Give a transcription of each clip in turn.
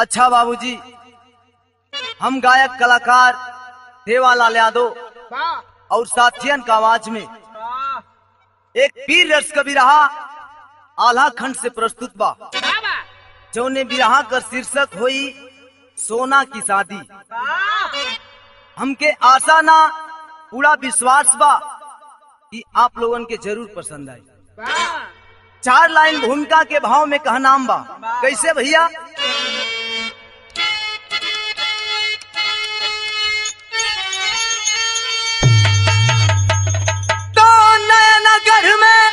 अच्छा बाबूजी हम गायक कलाकार देवालाल यादव वाह और साथियन का आवाज में वाह एक पीर रस कवि रहा आल्हा खंड से प्रस्तुत बा बाबा जौने बिरहा कर शीर्षक हुई सोना की शादी वाह हमके आशा ना पूरा विश्वास बा कि आप लोगन के जरूर पसंद आई वाह चार लाइन भूमिका के भाव में कहा नाम बा कैसे भैया तो नयनगढ़ में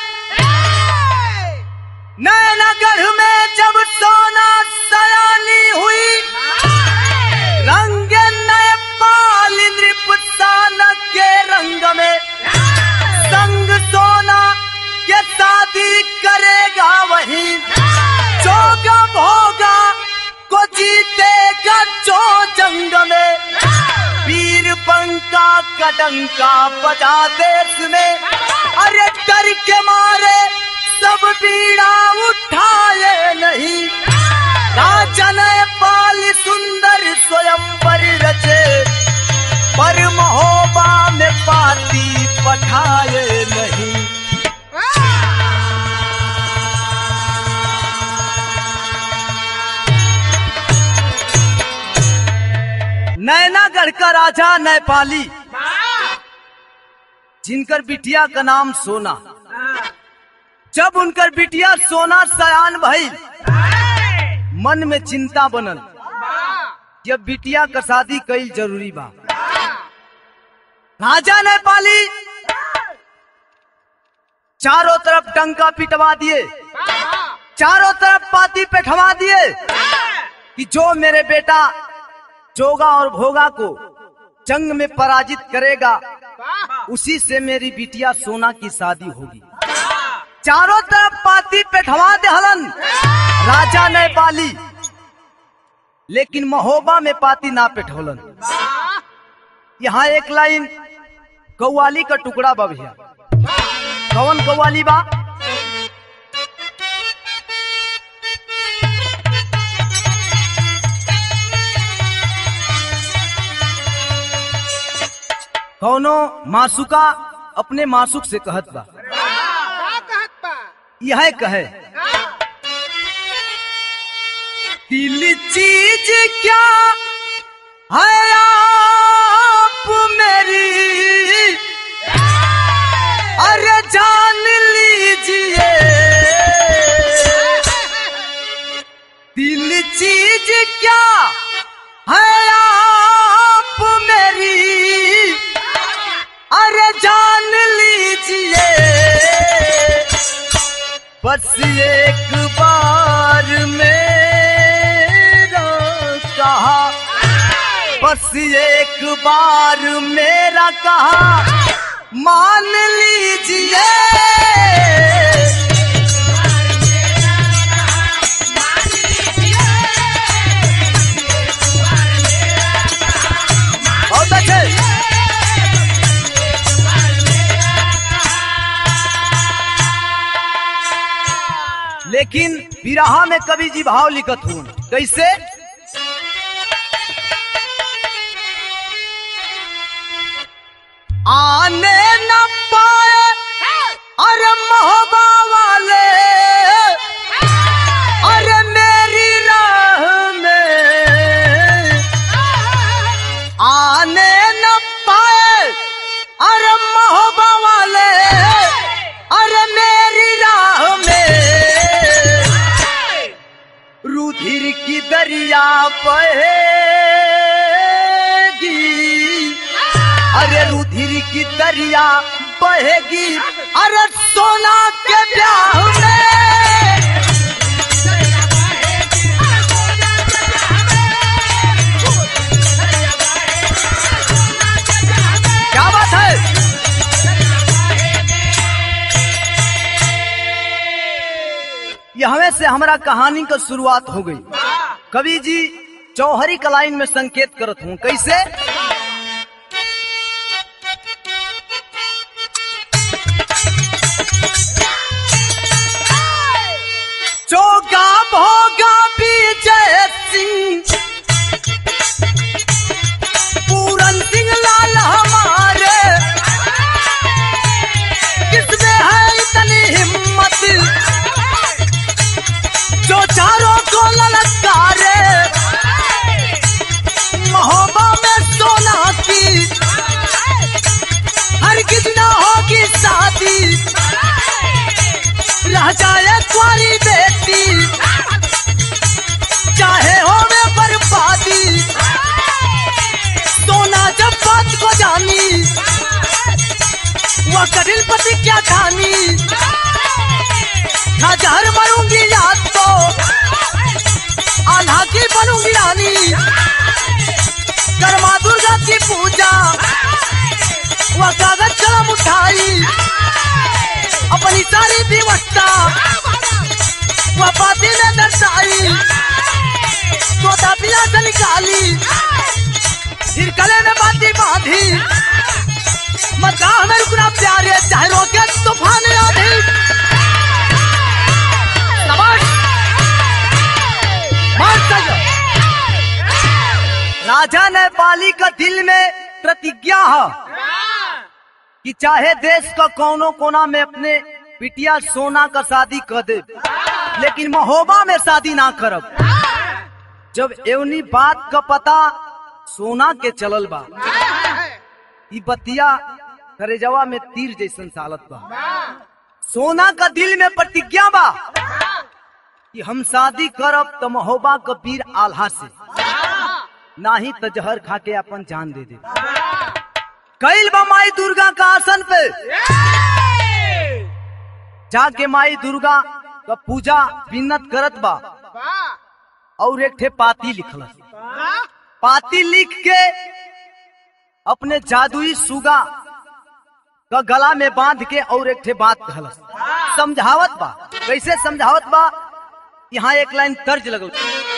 नयनगढ़ में जब सोना सयानी हुई रंग नए पाल नृपसान के रंग में संग सोना के शादी करेगा वही जोगा भोगा को जीतेगा जो जंग में वीर बंका कडंका बजा देश में अरे डर के मारे सब बीड़ा उठाए नहीं राजा ने पाल सुंदर स्वयं पर रचे पर महोबा में पाती पठाए नहीं नैनागढ़ का राजा नेपाली जिनकर बिटिया का नाम सोना जब उनकर बिटिया सोना सयान भई मन में चिंता बनल जब बिटिया का शादी कईल जरूरी बा राजा नेपाली चारों तरफ डंका पिटवा दिए चारों तरफ पाती पेठवा दिए कि जो मेरे बेटा जोगा और भोगा को जंग में पराजित करेगा उसी से मेरी बिटिया सोना की शादी होगी चारों तरफ पाती पेठवा दे हलन राजा नेपाली लेकिन महोबा में पाती ना पेठोलन यहाँ एक लाइन कौवाली का टुकड़ा बा भैया कौन कौवाली बा कौनो मासुका अपने मासुक से कहत बा यह कहे दिल चीज क्या है आप मेरी अरे जान लीजिए दिल चीज क्या है आप मेरी अरे जान लीजिए बस एक बार मेरा कहा बस एक बार मेरा कहा मान लीजिए बहुत अच्छे लेकिन विराहा में कवि जी भाव लिखत हूँ कैसे आने न पाए अरे मोहबा वाले अरे मेरी राह में आने न पाए अरे मोहबा वाले अरे मेरी राह में रुधिर की दरिया बहेगी अरे रुधिर की दरिया बहेगी अरे सोना के ब्याह में क्या बात है यहवे से हमारा कहानी का शुरुआत हो गई कवि जी चौहरी कलाइन में संकेत करत हूँ कैसे जोगा भोगा विजय सिंह दिन प्रतिज्ञा खानी ना जहर मरूंगी याद तो आल्हा की बनूंगी रानी कर्मा दुर्गा की पूजा वह कागज कलम उठाई अपनी सारी व्यवस्था वह पाती में दर्शाई तोता पिला से निकाली फिर गले में बाती बांधी मकाह में रुकना प्यारे चाहे रोके तूफान आधी शाबाश। मार सजो। राजा ने पाली का दिल में प्रतिज्ञा है कि चाहे देश का कोनो कोना में अपने बिटिया सोना का शादी कर दे लेकिन महोबा में शादी ना करब जब एवनी बात का पता सोना के चलल बा ई बतिया करेजवा में तीर जैसन सालत बा सोना का दिल में प्रतिज्ञा बा कि हम शादी करब तो महोबा का वीर आल्हा से नाही तो जहर खा के अपन जान दे दे कैल बा माई दुर्गा का आसन पे जाके माई दुर्गा का पूजा बिन्नत करत बा और एक ठे पाती लिखलस पाती लिख के अपने जादुई सुगा का गला में बांध के और एक ठे बात कहलस समझावत बा कैसे समझावत बा यहाँ एक लाइन तर्ज लगल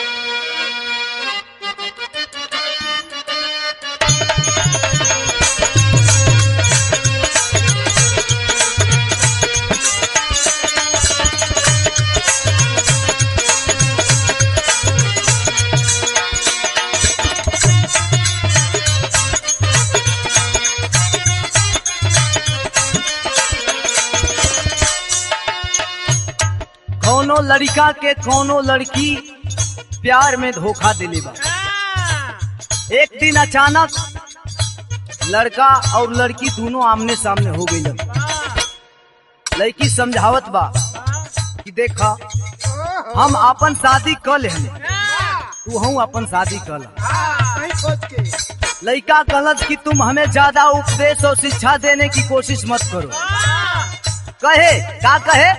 कौनो लड़का के कौनो लड़की प्यार में धोखा दिले बा एक दिन अचानक लड़का और लड़की दोनों आमने सामने हो गई लड़की समझावत बा कि देखा हम अपन शादी कर लेने तू हूँ अपन शादी कर ला लड़का कहलत कि तुम हमें ज्यादा उपदेश और शिक्षा देने की कोशिश मत करो कहे का कहे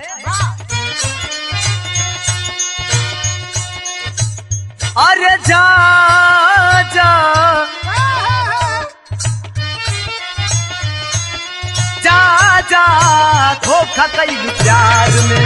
अरे जा जा जा जा धोखा कई प्यार में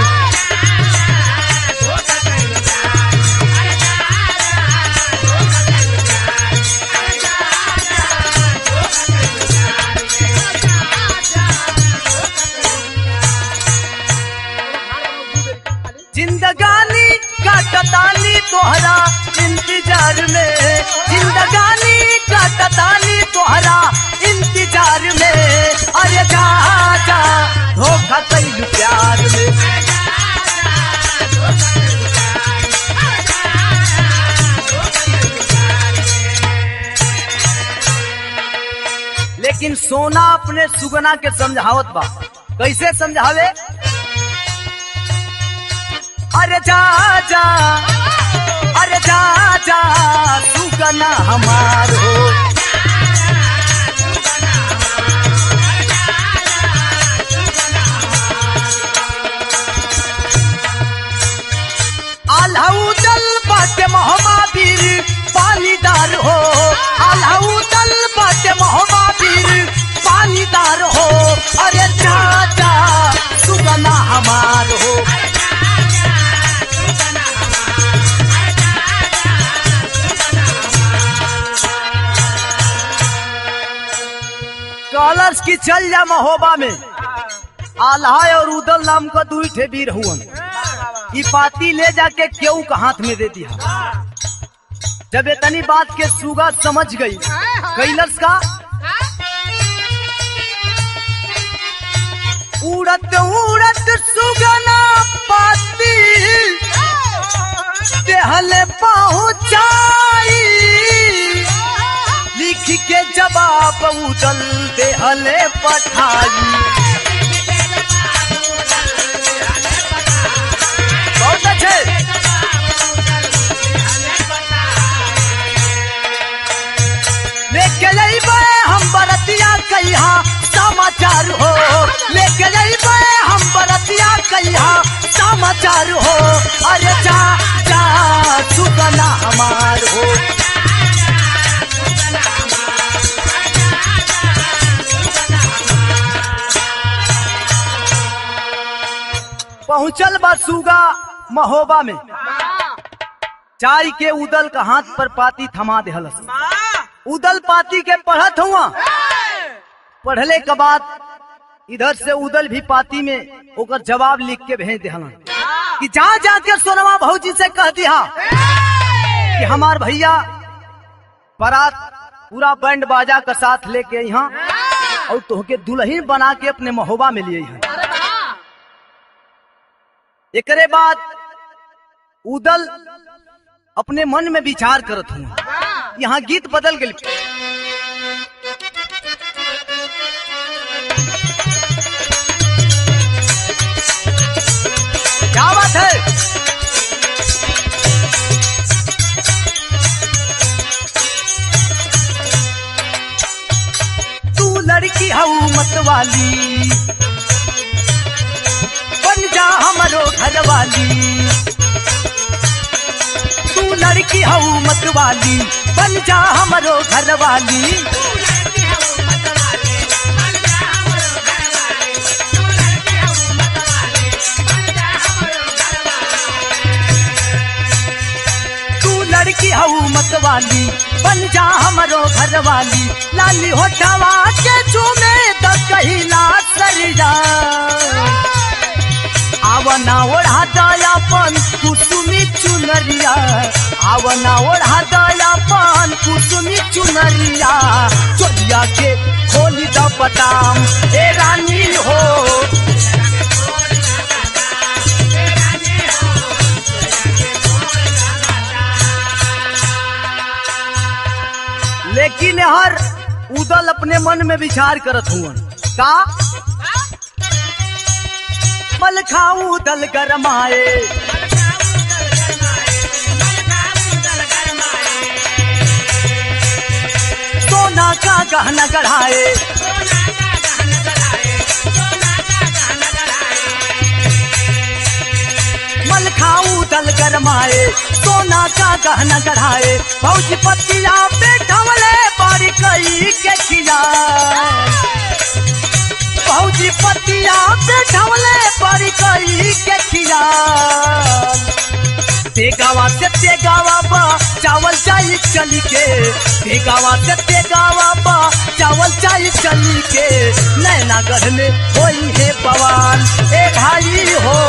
जिंदगानी काटतानी तोहरा इंतजार में जिंदगानी काटतानी तोहरा इंतजार में अरे जा जा धोखा कई प्यार में लेकिन सोना अपने सुगना के समझावत बा कैसे समझावे अरे जा जा अरे जा जा सुगना हमार हो आल्हाऊ दल बाटे महाबीर पानीदार हो आल्हाऊ दल बाटे महाबीर पानीदार हो अरे जा जा सुगना हमार हो कॉलर्स की चल जा महोबा में आल्हा और उदल नाम का दुई ठे वीर हुवन ई पाती ले जाके केहू का हाथ में दे दिया जब इतनी बात के सुगा समझ गई कैलस का उड़त उड़त सुगना पाती देहले पहुंचाई लिख के जवाब उदल देहले पठाई बहुत अच्छे लेके अइबे हम बरतिया कहिया समाचार हो लेके समाचार हो अरे जा जा सुगना हमार हो पहुंचल बा सुगा महोबा में चाय के उदल का हाथ पर पाती थमा देहलस उदल पाती के पढ़त हुआ पढ़ले के बाद इधर से उदल भी पाती में ओकर जवाब लिख के भेज देहलन कि जा जाके सोनमा भौजी से कह दिया कि हमार भैया बारात पूरा बैंड बाजा का साथ लेके यहाँ और तोहके दुल्हन बना के अपने महोबा में लिए हैं एकरे बाद उदल अपने मन में विचार करत हुआ यहाँ गीत बदल गई क्या बात है तू लड़की हऊ मत वाली बन जा हमारो घर वाली तू लड़की हऊ मत वाली बन जा हमारो घर वाली तू लड़की हऊ मत वाली बन जा हमारो घर वाली लाली होठवा के चूमे द कहिला सरिया आवना ओढ़ा दया पन कुसुमी चुनरिया आवना ओढ़ा दया पन कुसुमी चुनरिया चोलिया के खोली द बटाम ए रानी हो लेकिन हर उदल अपने मन में विचार करत हुआ का मल खाऊ दल गरमाए सोना का गहना गढ़ाए मल खाऊ दल गरमाए सोना का गहना गढ़ाए भौजी पतिया पे ढवले बारी कई के खिया भौजी पतिया पे ढवले बारी कई के खिया तेगावा से तेगावा बा चावल चाय चली के तेगावा से तेगावा बा चावल चाय चली के नैना गढ़ में होई है बवाल ए भाई हो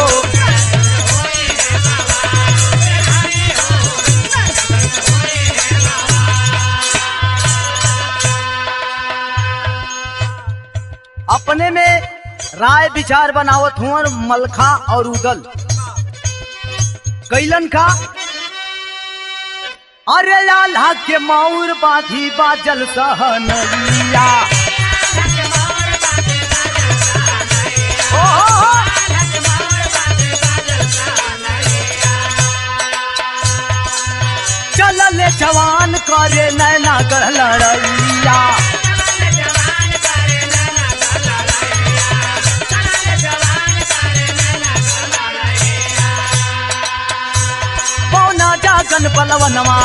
अपने में राय विचार बनावत हुआ मलखा और उदल कैलन का अरे लाला के मौर बाधी बाजल सहनैया ओ, ओ, ओ। चलल जवान करे नैना गढ़ लड़ैया पौना जागन बलवनवा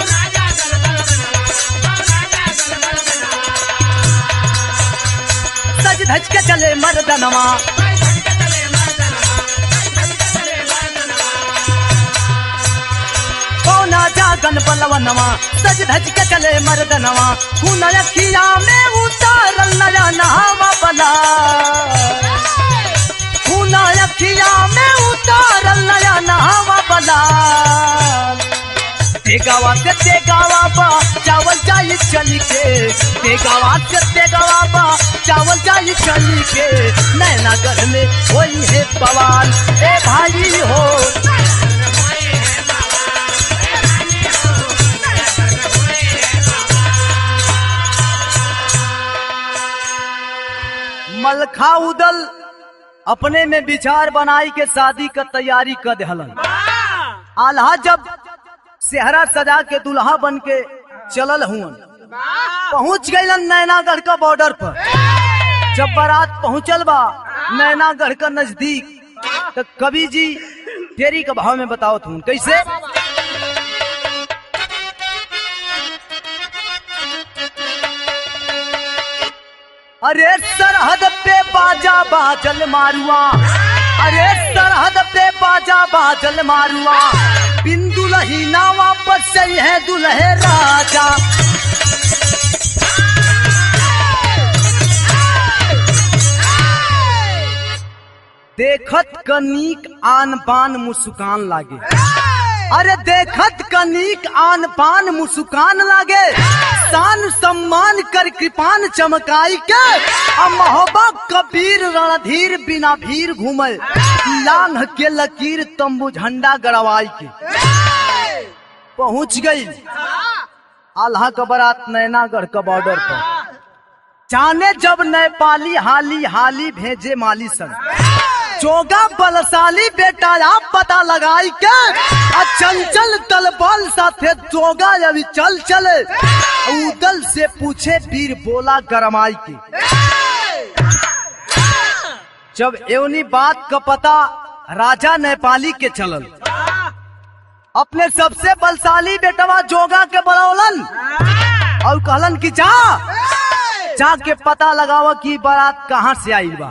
सज धज के चले मर्दनवा पौना जागन बलवनवा सज धज के चले मर्दनवा खून अखिया में उतारल नया नहावा बला खून अखिया में उतारल नया नहावा बला तेगावा से तेगावा बा चावल जाई चली के तेगावा से तेगावा बा चावल जाई चली के नैना घर में वही है बवाल ए भाई हो मलखा उदल अपने में विचार बनाई के शादी का तैयारी कर दहलन आल्हा जब सेहरा सजा के दुल्हा बन के चलल हुन पहुंच गईलन नैनागढ़ का बॉर्डर पर जब बारात पहुंचल बा नैनागढ़ का नजदीक तो कवि जी तेरी का भाव में बताओ तुम कैसे अरे सरहद पे बाजा बाजल मारुआ अरे सरहद पे बाजा बाजल मारुआ बिन दुलही ना वापस सही है दुल्हे राजा देखत कनीक आन बान मुस्कान लागे अरे देखत कनीक आन पान मुस्कान लागे शान सम्मान कर कृपान चमकाई के अब मोहब्बत कबीर रणधीर बिना भीर घूमे लांघ के लकीर तंबू झंडा गड़वाई के पहुंच गई आल्हा का बारात नैनागढ़ का बॉर्डर पर जाने जब नेपाली हाली हाली भेजे माली संग चोगा बलशाली बेटा आप पता लगाई के आ चंचल तलबल साथे चोगा अभी चल चले उदल से पूछे वीर बोला गरमाई के जब एवनी बात का पता राजा नेपाली के चलल अपने सबसे बलशाली बेटवा जोगा के बलौलन और कहलन कि जा जाके पता लगावा कि बारात कहाँ से आई बा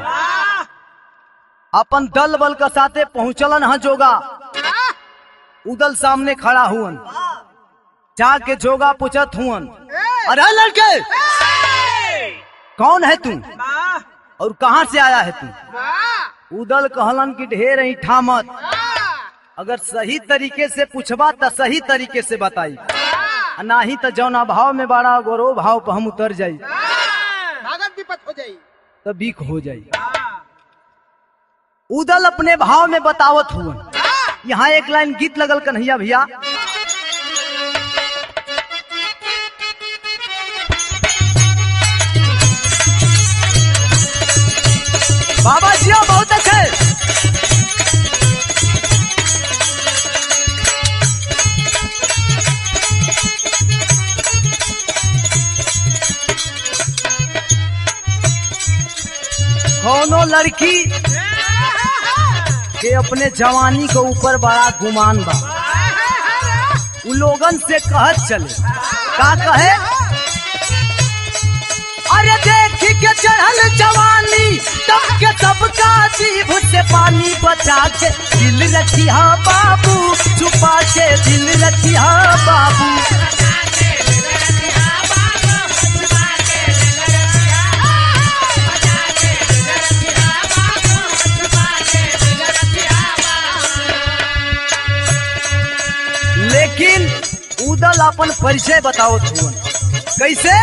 अपन दल बल के साथे पहुंचलन है जोगा उदल सामने खड़ा हुअन जाके जोगा पूछत हुअन अरे लड़के कौन है तू और कहाँ से आया है तू उदल कहलन की ढेर ही ठामत अगर सही तरीके से पूछबा तो सही तरीके से बताई आ नाही तो जौना भाव में बड़ा गोरो भाव पर हम उतर जाई भागत विपत हो जाई तो बीक हो जाई उदल अपने भाव में बतावत हुआ यहाँ एक लाइन गीत लगल कन्हैया भैया बाबा जी बहुत अच्छे कौनो लड़की के अपने जवानी के ऊपर बड़ा गुमान बा उ लोगन से कहत चले का कहे अरे देख के चढ़ल जवानी तब के सबका जीभ से पानी बचा के दिल रखिया बाबू छुपा के दिल रखिया बाबू लेकिन उदल अपन परिचय बताओ तुम कैसे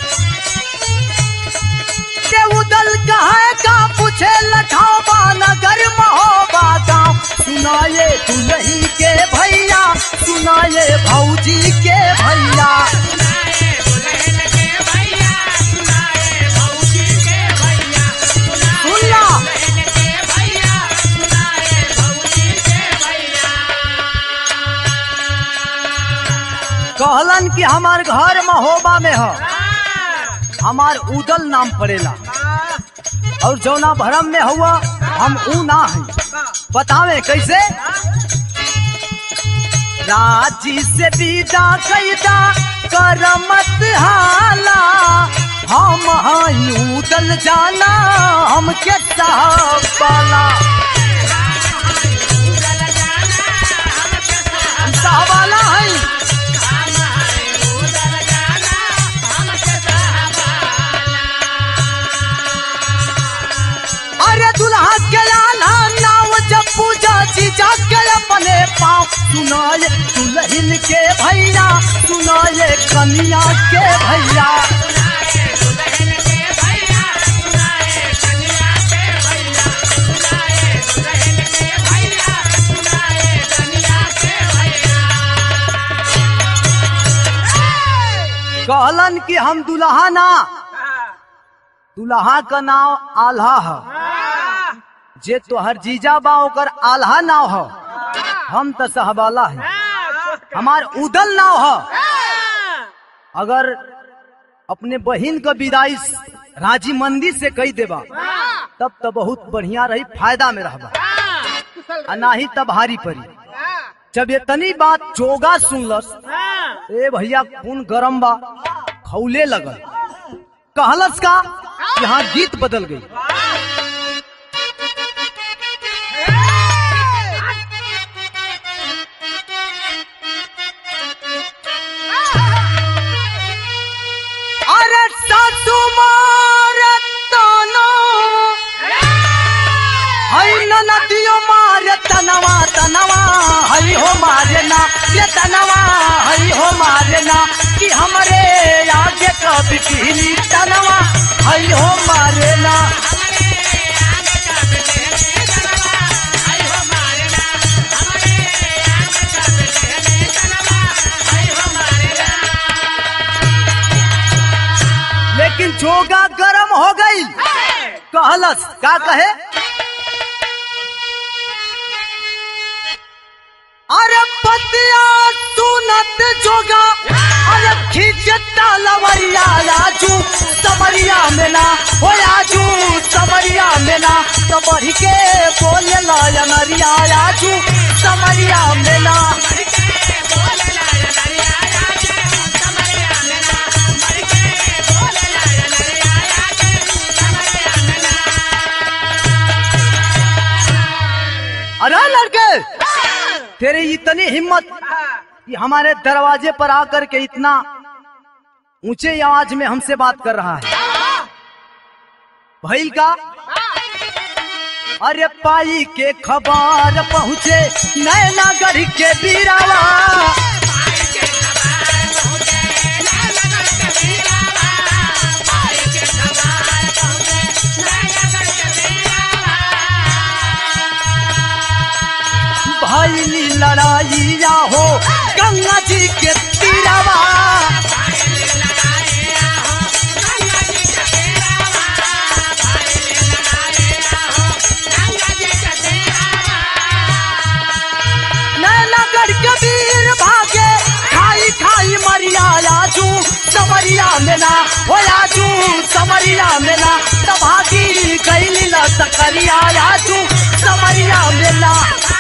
के उदल कहे का पूछे लठाबा नगर महोबा गाँव सुनाए दुलही के भैया सुनाए भौजी के भैया सुनला कहलन कि हमार घर महोबा में हो हमार उदल नाम पड़ेला और जौना भरम में हुआ हम ऊ ना है बतावे कैसे राजी से विदा कैदा करमत हाला हम हई उदल जाना हमके साहब वाला हम साहब वाला है अरे दुल्हा के लाला नाव जब पूजा जीजा के अपने पाँव सुनाए दुल्हन के भैया सुनाए कन्या के भैया कहलन कि हम दुल्हा ना दुल्हा का नाम आल्हा है जे तोहर जीजा बा ओकर आल्हा नाव है हम तो सहबाला है हमार उदल नाव है अगर अपने बहन का विदाई राजी मंदी से कही देबा तब तो बहुत बढ़िया रही फायदा में रहबा फसल आ नाही तब भारी पड़ी हाँ, जब ये तनी बात जोगा सुनलस हाँ, ए भैया खून गरम बा खौले लगल कहलस का यहाँ गीत बदल गई अरे सासू मारे ताना हई न नदियो मारे तनवा तनवा हई हो मारे ना ये तनवा हई हो मारे ना कि हमरे आगे कभी पीली तनवा हई हो मारे ना लेकिन जोगा गरम हो गई कहलस का कहे अरे पतिया सुनत जोगा अरे खींचता लवरिया राजू समरिया में ना हो राजू समरिया में ना तो बढ़ के बोले लरिया राजू समरिया में ना अरे लड़के तेरी इतनी हिम्मत कि हमारे दरवाजे पर आकर के इतना ऊंचे आवाज में हमसे बात कर रहा है भैल का अरे पाई के खबर पहुँचे नैना गढ़ के बीरावा भैली लड़ाइया हो गंगा जी के तीरावा नैनागढ़ के वीर भागे खाई खाई मरिया आजू समरिया मेला हो आजू समरिया मेला तभागी कैली ला सकरिया आजू समरिया मेला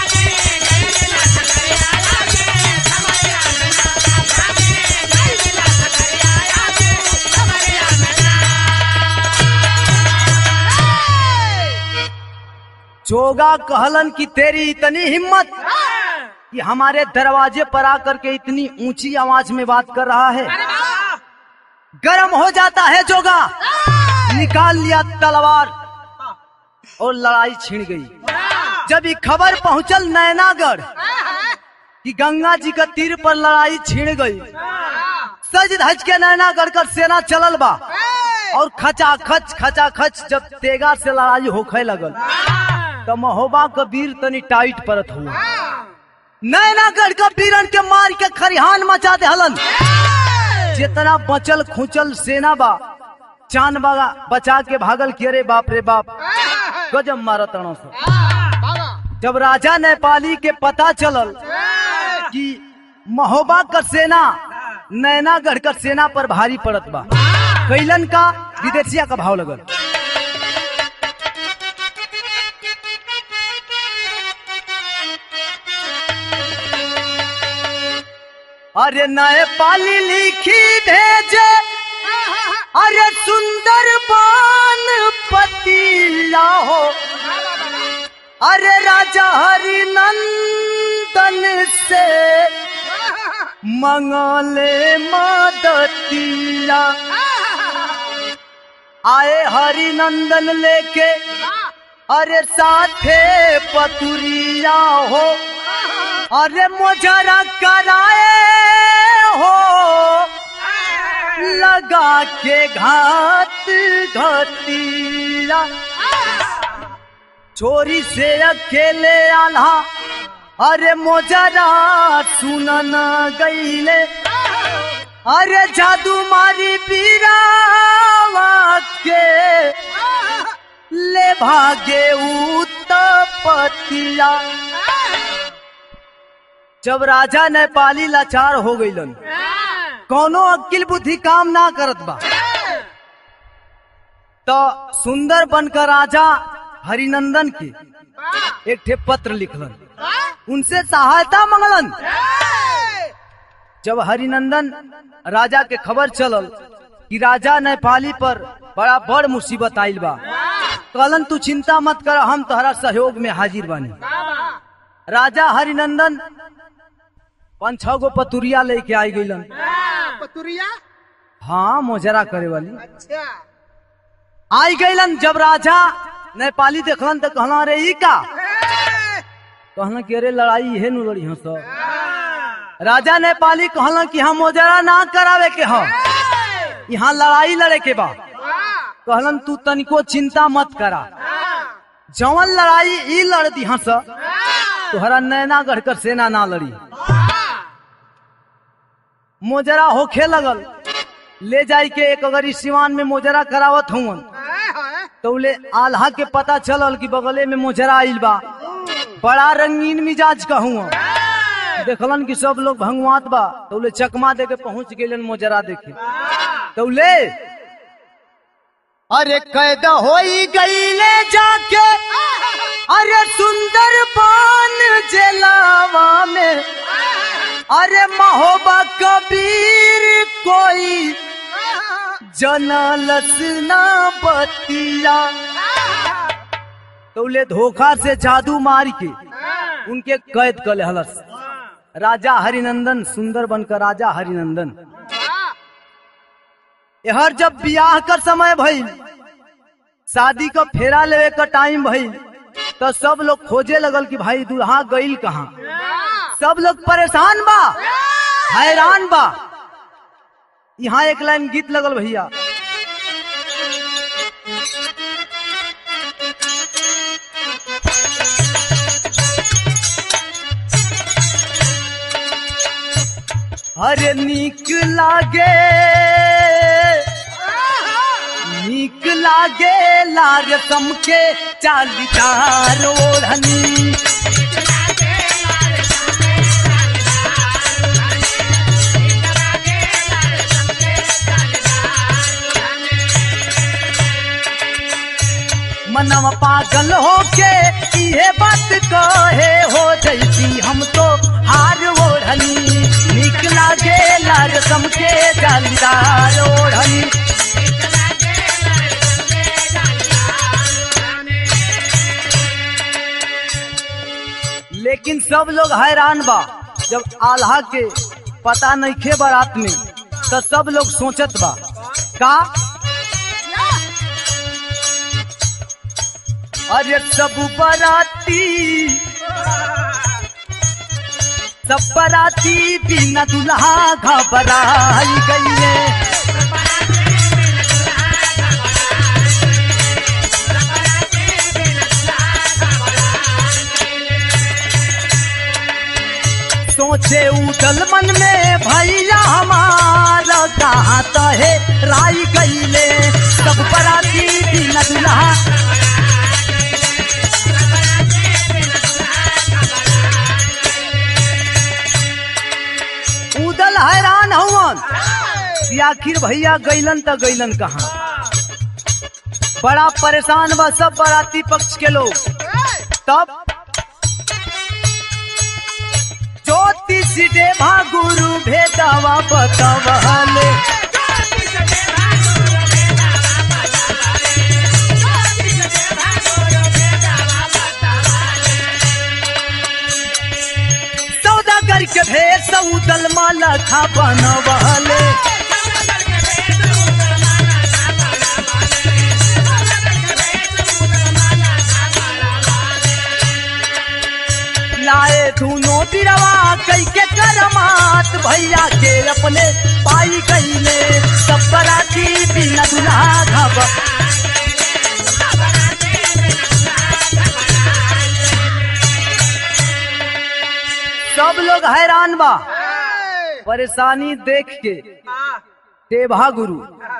जोगा कहलन की तेरी इतनी हिम्मत कि हमारे दरवाजे पर आकर के इतनी ऊंची आवाज में बात कर रहा है गर्म हो जाता है जोगा निकाल लिया तलवार और लड़ाई छिड़ गई जब ये खबर पहुंचल नैनागढ़ कि गंगा जी का तीर पर लड़ाई छिड़ गई सज धज के नैनागढ़ कर सेना चलल बा और खचा खच खचा खच जब तेगा से लड़ाई होखे लगल तो महोबा का वीर तनी टाइट परत हुआ नैनागढ़ का वीरन के मार के खरिहान मचा दे हलन जितना बचल खुचल सेना बा चांद बागा बचा के भागल किए रे बाप रे बाप गजब मारत अणो से जब राजा नेपाली के पता चलल कि महोबा का सेना नैनागढ़ का सेना पर भारी पड़त बा कैलन का विदेशिया का भाव लगल अरे नए पाली लिखी भेजे अरे सुंदर पान पतिया हो अरे राजा हरि नंदन से मंगले मदतिया आए हरि नंदन लेके अरे साथे पतुरिया हो अरे मोजरा कराए हो लगा के घात घतिया चोरी से अकेले आल्हा अरे मोजरा सुनन गईले अरे जादू मारी पीरावा के ले भागे उत्तपतिया जब राजा नेपाली लाचार हो गईलन कौनो अक्किल बुद्धि काम ना करत बा तो सुंदर बनकर राजा हरिनंदन के एक ठे पत्र लिखलन उनसे सहायता मंगलन जब हरिनंदन राजा के खबर चलल कि राजा नेपाली पर बड़ा बड़ मुसीबत आइल बा कहलन तू चिंता मत कर हम तोहरा सहयोग में हाजिर बानी राजा हरिनंदन पाँच छह गो पतुरिया लेके आई गईलन पतुरिया हाँ मोजरा करे वाली अच्छा आई गईलन जब राजा नेपाली देखलन तो कहला अरे ई का कहला कि अरे लड़ाई इहे नु लड़ी हंस राजा नेपाली कहला कि हम मोजरा ना करावे के हम यहाँ लड़ाई लड़े के बा कहलन तू तनिको चिंता मत करा जवन लड़ाई ई लड़ दी हंस तोहरा नैना गढ़कर सेना ना लड़ी मोजरा होखे लगल ले जाई के एक अगर इस सिवान में मोजरा करावत हूँ तो ले आल्हा के पता चलल कि बगले में मोजरा आइल बा बड़ा रंगीन मिजाज का हुआ देखलन कि सब लोग भंगवात बा तो ले चकमा दे के पहुंच गेलन मोजरा देखे तो ले अरे कैद होई गईले जाके अरे सुंदर पान जेलावा में अरे महोबा कबीर कोई जनलस ना बतिया तो ले धोखा से जादू मार के उनके कैद कर हलस राजा हरिनंदन सुंदर बनकर राजा हरिनंदन यहर जब बियाह कर समय भइल शादी का फेरा लेवे का टाइम भइल तो सब लोग खोजे लगल कि भाई दूल्हा गइल कहाँ सब लोग परेशान बा हैरान बा यहाँ एक लाइन गीत लगल भैया अरे नीक लागे नीक लागे लार के चालीदार ओढ़नी मनम पागल होके इहे बात कहे हो जैसी हम तो हार ओढ़नी नीक लागे लार के जालीदार ओढ़नी लेकिन सब लोग हैरान बा जब आल्हा के पता नहीं खे बारात में तो सब लोग सोचत बा का अरे सब बराती सब बराती बिना दुल्हा घबराई गई सोचे उठल मन में भैया हमारा कहाँ तो है राई गईले सब बराती बिना दुल्हा उदल हैरान हुवन कि आखिर भैया गईलन त गईलन कहाँ बड़ा परेशान बा सब बाराती पक्ष के लोग तब ज्योतिष देवा गुरु भेदवा बतवले सौदागर के भेद सऊदल माला खा बनवले लाए दोनों बिरवा कई के करमात भैया के अपने पाई गईले सब बराती बिना दुल्हा घब सब लोग हैरान बा परेशानी देख के देवा गुरु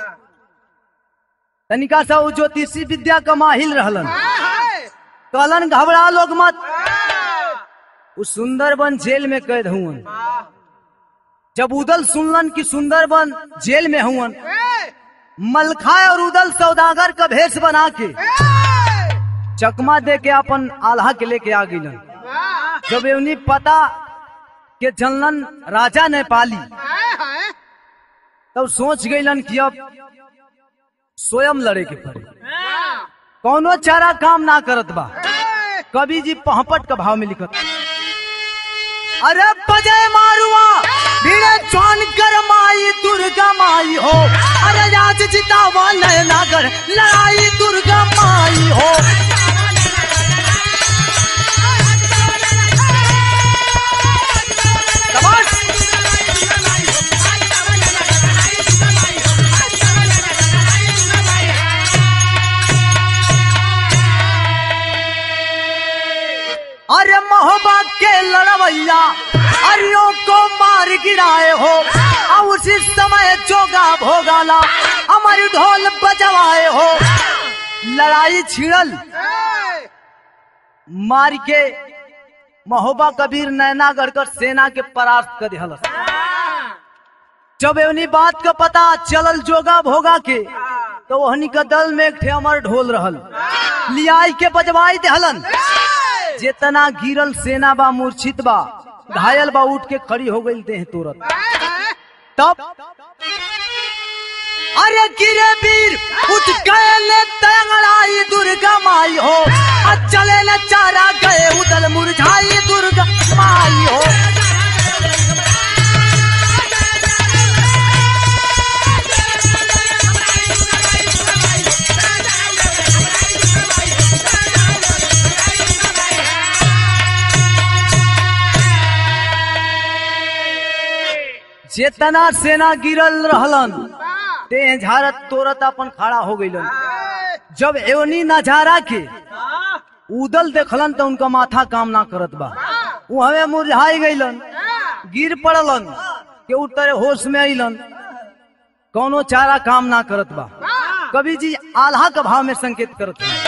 तनिका सा उ ज्योतिषी विद्या का माहिल रहलन कहलन घबरा लोग मत उ सुंदरबन जेल में कैद हुवन जब उदल सुनलन कि सुंदरबन जेल में हुवन मलखा और उदल सौदागर का भेष बना के चकमा दे के अपन आल्हा के लेके आ गईलन जब एवनी पता के जनलन राजा नेपाली तब सोच गईलन कि अब स्वयं लड़े के पड़े कौनो चारा काम ना करत बा कवि जी पहपट का भाव में लिखत अरे बजय मारुआ भीड़े चौन कर माई दुर्गा माई हो अरे आज जितावा नयनागर लड़ाई दुर्गा माई हो शाबाश। अरे मोहब्बत के लड़वैया अरियो को मार गिराए हो और उसी समय जोगा भोगाला हमारी ढोल बजवाए हो लड़ाई छिड़ल मार के महोबा कबीर नैनागढ़ कर सेना के परास्त कर दिहल जब एवनी बात का पता चलल जोगा भोगा के तो वहनी का दल में एक ठे अमर ढोल रहल लियाई के बजवाई देहलन जितना गिरल सेना बा मूर्छित बा घायल बा उठ के खड़ी हो गई देह तुरंत तब अरे गिरे वीर उठ गए ले तंगड़ाई दुर्गा माई हो अब चले न चारा गए उदल मुरझाई दुर्गा माई हो चेतना सेना गिरल रहलन ते झारत तोरत अपन खड़ा हो गईलन जब एवनी नजारा के उदल देखलन तो उनका माथा काम ना करत बा वो हमें मुरझाई गईलन गिर पड़लन के उतरे होश में अइलन कौनो चारा काम ना करत बा कवि जी आल्हा का भाव में संकेत करत हैं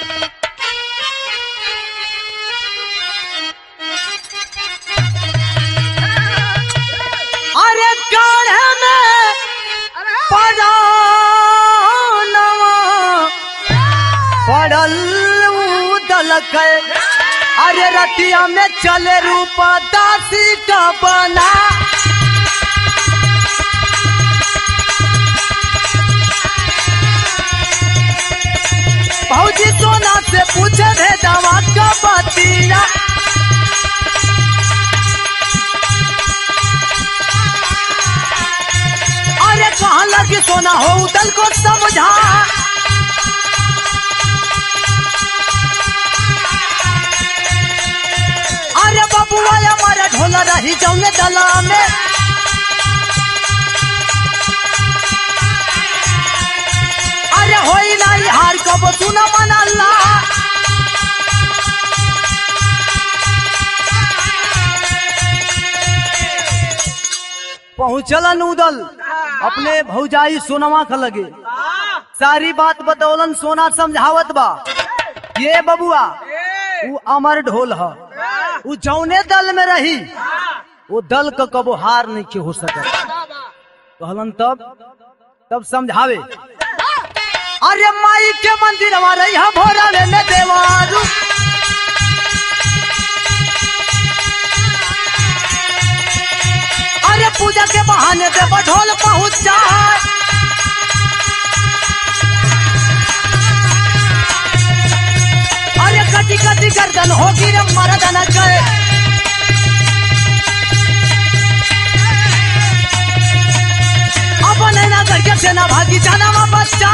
अरे काढ़े में परानवा पड़ल उदल के अरे रतिया में चले रूप दासी का बना भौजी सोना से पूछे भेदवा का बतिया अरे कहाँ लगी सोना हो उदल को समझा अरे बबुआ हमारा ढोला रही जौने दला में अरे होई नहीं हार कब सुना मन अल्लाह पहुंचलन उदल अपने भौजाई सोनवा का लगे सारी बात बतौलन सोना समझावत बा ये बबुआ वो अमर ढोल ह वो जौने दल में रही वो दल का कबो हार नहीं के हो सकत कहलन तब तब समझावे अरे माई के मंदिर हमारे यहाँ भोरा में देवारू अरे पूजा के बहाने पे बढोल पहुंच जाए अरे कटी कटी गर्दन होगी रे मर्दन गए अब नैना करके सेना भागी जाना वा बच्चा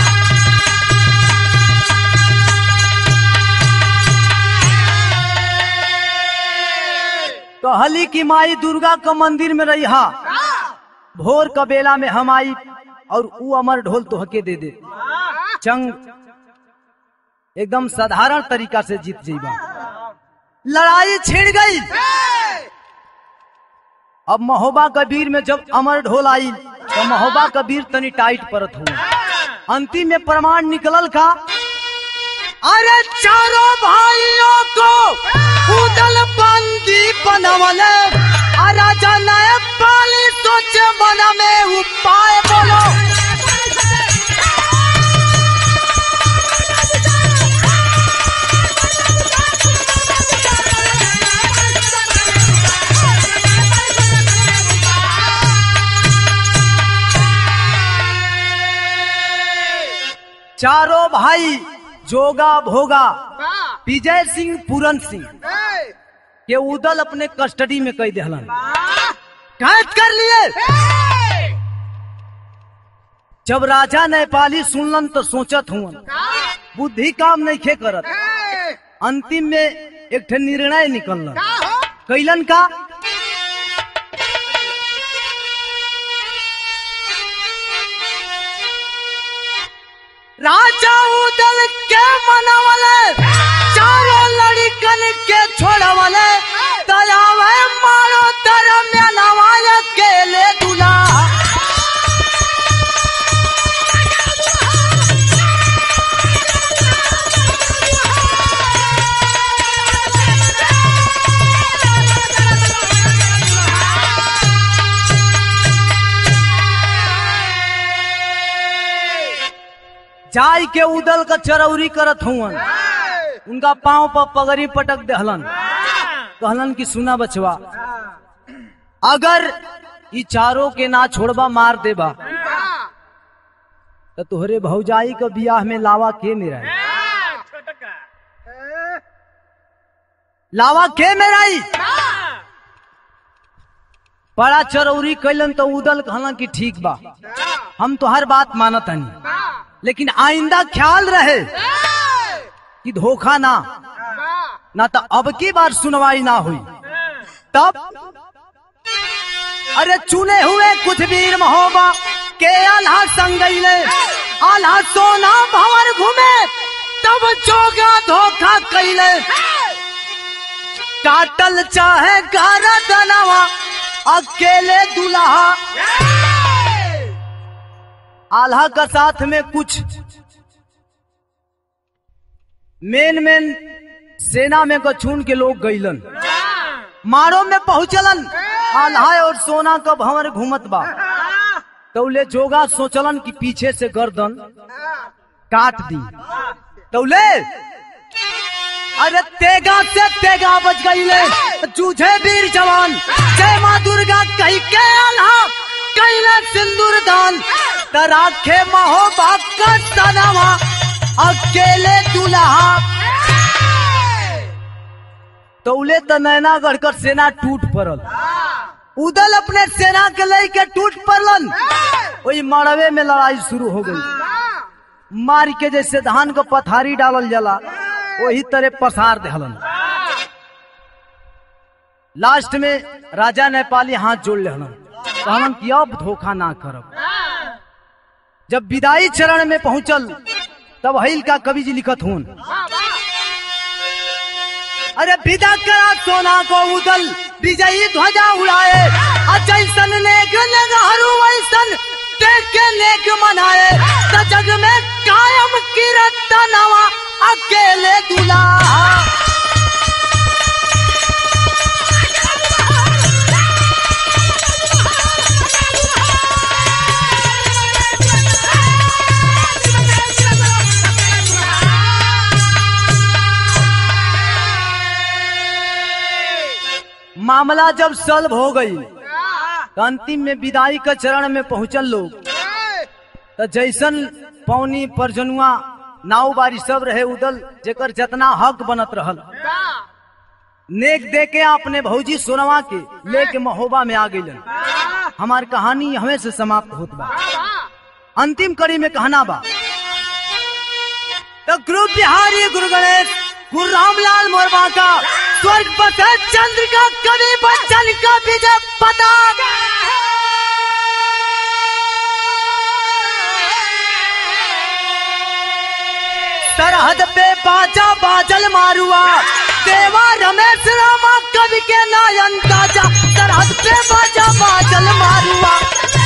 कहली कि माई दुर्गा का मंदिर में रही हा भोर का बेला में हम आई और ऊ अमर ढोल तो हके दे दे चंग एकदम साधारण तरीका से जीत जाइबा लड़ाई छिड़ गई अब महोबा कबीर में जब अमर ढोल आई तो महोबा कबीर तनी टाइट परत हुआ अंतिम में प्रमाण निकलल का अरे चारों भाइयों को उदल बंदी बनवले आ राजा नए पाली सोचे मन में उपाय बोलो चारों भाई जोगा भोगा वाह विजय सिंह पूरन सिंह ए, के उदल अपने कस्टडी में कई दहलन वाह कैद कर लिए ए, जब राजा नेपाली सुनलन तो सोचत हुआ का बुद्धि काम नहीं खे करत ए, अंतिम में एक ठे निर्णय निकललन का हो कैलन का राजा उदल के मनवले चारों लड़कन के छोड़वले दयावे मारो धर्म नवाय केले दुला जाय के उदल का चरौरी करत हुवन ए, उनका पांव पर पगड़ी पटक दहलन कहलन कि सुना बचवा अगर ई चारों के ना छोड़बा मार देबा वाह तो तोहरे भौजाई का बियाह में लावा के मेरा है ए, लावा के मेराई वाह बड़ा चरौरी कैलन तो उदल कहलन कि ठीक बा वाह हम तो हर बात मानत हनी वाह लेकिन आइंदा ख्याल रहे ए, कि धोखा ना वाह ना तो अब की बार सुनवाई ना हुई तब अरे चुने हुए कुछ वीर महोबा के आल्हा संग गईले आल्हा सोना भंवर घूमे तब जोगा धोखा कैले काटल चाहे गारा दनवा अकेले दुल्हा आल्हा का साथ में कुछ मेन मेन सेना में गछून के लोग गईलन मारो में पहुंचलन आल्हा और सोना का भंवर घूमत बा तौले जोगा सोचलन कि पीछे से गर्दन काट दी तौले अरे तेगा से तेगा बच गईले जूझे वीर जवान जय माँ दुर्गा कही के आल्हा कैले सिंदूर दान तराखे महो का सनवा अकेले दुल्हा तौले त नैना गढ़कर सेना टूट पड़ल उदल अपने सेना के लेके टूट पड़लन वही मड़वे में लड़ाई शुरू हो गई मार के जैसे धान को पथारी डालल जाला वही तरह पसार दहलन लास्ट में राजा नेपाली हाथ जोड़ लेहलन कहलन कि अब धोखा ना करब जब विदाई चरण में पहुंचल तब हईल का कवि जी लिखत हून अरे विदा करा सोना को उदल विजयी ध्वजा उड़ाए अजैसन नेक नगहरू वैसन देख के नेक मनाए त जग में कायम किरत नवा अकेले दुल्हा मामला जब सल्व हो गई तो अंतिम में विदाई का चरण में पहुंचल लोग तो जैसन पौनी परजनुआ नाव बारी सब रहे उदल जेकर जितना हक बनत रहल नेक दे के अपने भौजी सोनवा के लेके महोबा में आ गई हमार कहानी हमें से समाप्त होत बा अंतिम कड़ी में कहना बा तो गुरु बिहारी गुरु गणेश गुरु रामलाल मोरबा का स्वर्ग पथ चंद्र का कवि बच्चन का विजय पताका सरहद पे बाजा बाजल मारुआ देवा रमेश रामा कवि के नायन ताजा सरहद पे बाजा बाजल मारुआ